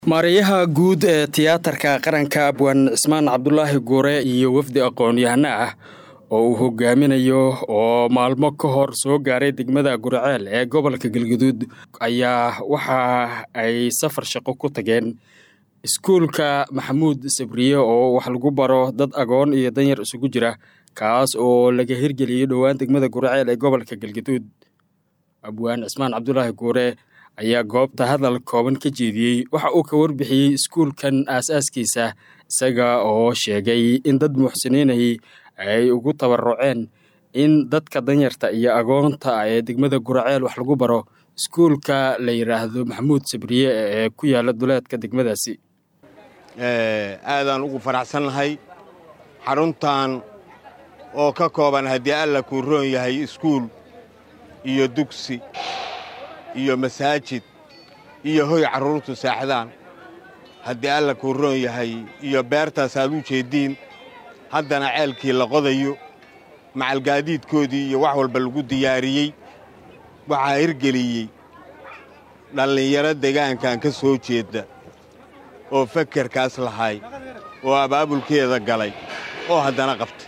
maareeyaha guud ee tiyaatarka qaranka abwaan cismaan cabdulaahi guure iyo wafdi aqoon-yahano ah oo uu hogaaminayo oo maalmo ka hor soo gaaray degmada guriceel ee gobolka galguduud ayaa waxa ay safar shaqo ku tageen iskuulka maxamuud sabriye oo wax lagu baro dad agoon iyo danyar isugu jira kaas oo laga hirgeliyey dhowaan degmada guriceel ee gobolka galguduud abwaan cismaan cabdulaahi guure ayaa goobta hadal kooban ka jeediyey waxa uu ka warbixiyey iskuulkan aas-aaskiisa isaga oo sheegay in dad muxsiniinay ay ugu tabaruceen in dadka danyarta iyo agoonta ee degmada guraceel wax lagu baro iskuulka la yidhaahdo maxamuud sabriye ee ku yaala duleedka degmadaasi aadaan ugu faraxsannahay xaruntan oo ka kooban haddii alla kuu roon yahay iskuul iyo dugsi iyo masaajid iyo hoy carruurtu saaxdaan haddii alla kuu roon yahay iyo beertaas aad u jeeddiin haddana ceelkii la qodayo macalgaadiidkoodii iyo wax walba lagu diyaariyey waxaa hirgeliyey dhallinyaro degaankan ka soo jeedda oo fakerkaas lahay oo abaabulkeeda galay oo haddana qabtay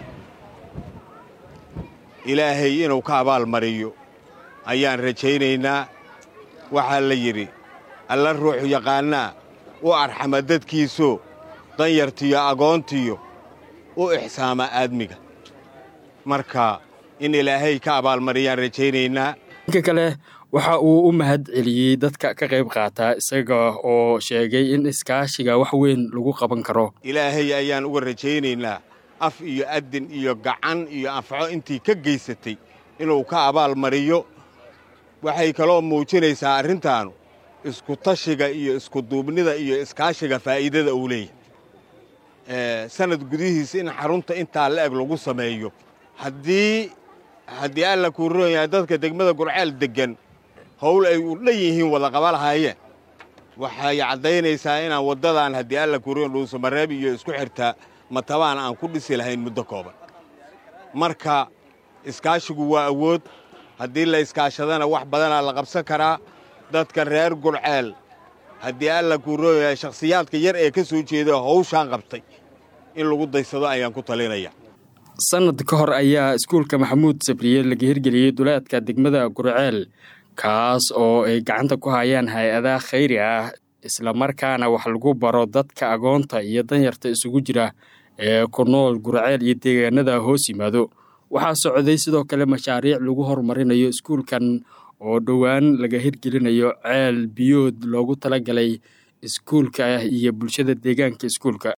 ilaahay inuu ka abaalmariyo ayaan rajaynaynaa waxaa la yidhi alla ruuxu yaqaannaa u arxama dadkiisoo danyartiyo agoontiyo u ixsaama aadmiga marka in ilaahay ka abaalmariyaan rajaynaynaa dhanka kale waxa uu u mahad celiyey dadka ka qayb qaataa isaga oo sheegay in iskaashiga wax weyn lagu qaban karo ilaahay ayaan uga rajaynaynaa af iyo addin iyo gacan iyo anfaco intii ka geysatay inuu ka abaalmariyo waxay kaloo muujinaysaa arrintaanu iskutashiga iyo iskuduubnida iyo iskaashiga faa'iidada uu leeyahay sanad gudihiisa in xarunta intaa la eg lagu sameeyo haddii haddii alla kuu roon yahay dadka degmada gurceel deggan howl ay u dhan yihiin wada qaba lahaayeen waxay caddaynaysaa inaan waddadan haddii alla kuu roon dhuusamareeb iyo isku xirtaa matabaan aan ku dhisi lahayn muddo kooban marka iskaashigu waa awood haddii la iskaashadana wax badanaa la qabsan karaa dadka reer gurceel haddii alla kuu roon yahay shakhsiyaadka yar ee ka soo jeeda hawshaan qabtay in lagu daysado ayaan ku talinaya sanad ka hor ayaa iskuulka maxamuud sabriye laga hirgeliyey duleedka degmada gurceel kaas oo ay gacanta ku hayaan hay-adaha khayri ah islamarkaana wax lagu baro dadka agoonta iyo danyarta isugu jira ee ku nool gurceel iyo deegaanada hoos yimaado waxaa socday sidoo kale mashaariic lagu horumarinayo iskuulkan oo dhowaan laga hirgelinayo ceel biyood loogu talagalay iskuulka iyo bulshada deegaanka iskuulka